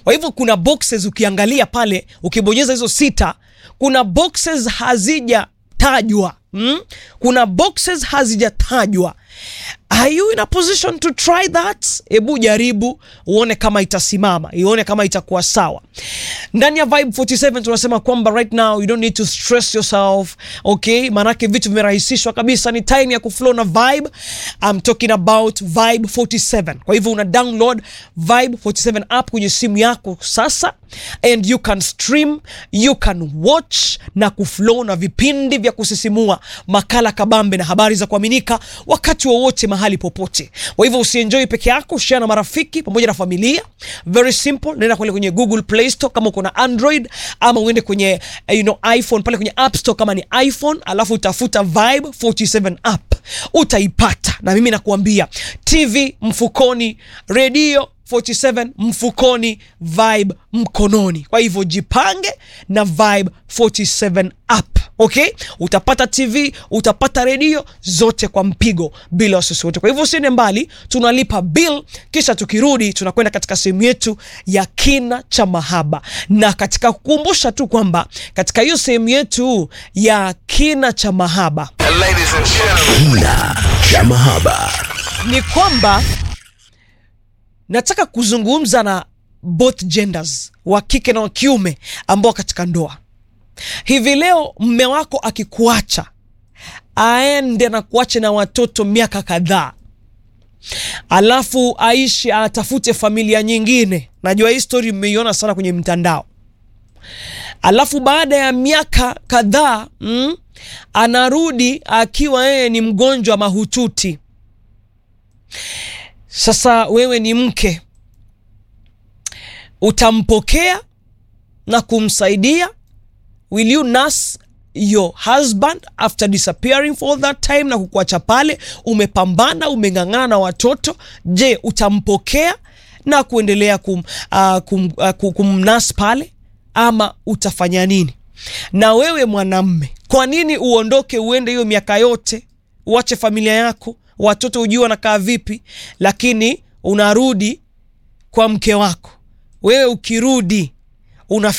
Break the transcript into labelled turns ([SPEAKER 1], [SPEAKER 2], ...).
[SPEAKER 1] Kwa hivyo kuna boxes ukiangalia pale, ukibonyeza hizo sita, kuna boxes hazijatajwa mm? Kuna boxes hazijatajwa. Are you in a position to try that? Hebu jaribu uone kama itasimama, ione kama itakuwa sawa. Ndani ya Vibe 47 tunasema kwamba right now you don't need to stress yourself, okay? Maanake vitu vimerahisishwa kabisa, ni time ya kuflow na Vibe. I'm talking about Vibe 47. Kwa hivyo una download Vibe 47 app kwenye simu yako sasa and you can stream, you can watch na kuflow na vipindi vya kusisimua, makala kabambe na habari za kuaminika wakati wowote mahali popote. Kwa hivyo usienjoy peke yako, share na marafiki pamoja na familia. Very simple, nenda kule kwenye Google Play Store kama uko na Android, ama uende kwenye you know, iPhone pale kwenye App Store kama ni iPhone, alafu utafuta Vibe 47 app utaipata. Na mimi nakuambia TV mfukoni, redio 47 mfukoni, Vibe mkononi. Kwa hivyo jipange na Vibe 47 app. Okay, utapata TV, utapata redio zote kwa mpigo bila wasiwasi wote. Kwa hivyo usiende mbali, tunalipa bill, kisha tukirudi tunakwenda katika sehemu yetu ya kina cha mahaba, na katika kukumbusha tu kwamba katika hiyo sehemu yetu ya kina cha mahaba
[SPEAKER 2] Ladies and gentlemen.
[SPEAKER 3] Kina cha mahaba.
[SPEAKER 1] ni kwamba nataka kuzungumza na both genders, wa kike na wa kiume ambao katika ndoa hivi leo, mme wako akikuacha aende na kuache na watoto miaka kadhaa, alafu aishi atafute familia nyingine. Najua hii story mmeiona sana kwenye mtandao. Alafu baada ya miaka kadhaa mm, anarudi akiwa yeye ni mgonjwa mahututi. Sasa wewe ni mke, utampokea na kumsaidia? Will you nurse your husband after disappearing for all that time na kukuacha pale? Umepambana, umeng'ang'ana na watoto. Je, utampokea na kuendelea kum, uh, kum, uh, kumnas pale ama utafanya nini? Na wewe mwanamme, kwa nini uondoke uende hiyo miaka yote uache familia yako watoto ujue wanakaa vipi, lakini unarudi kwa mke wako. Wewe ukirudi una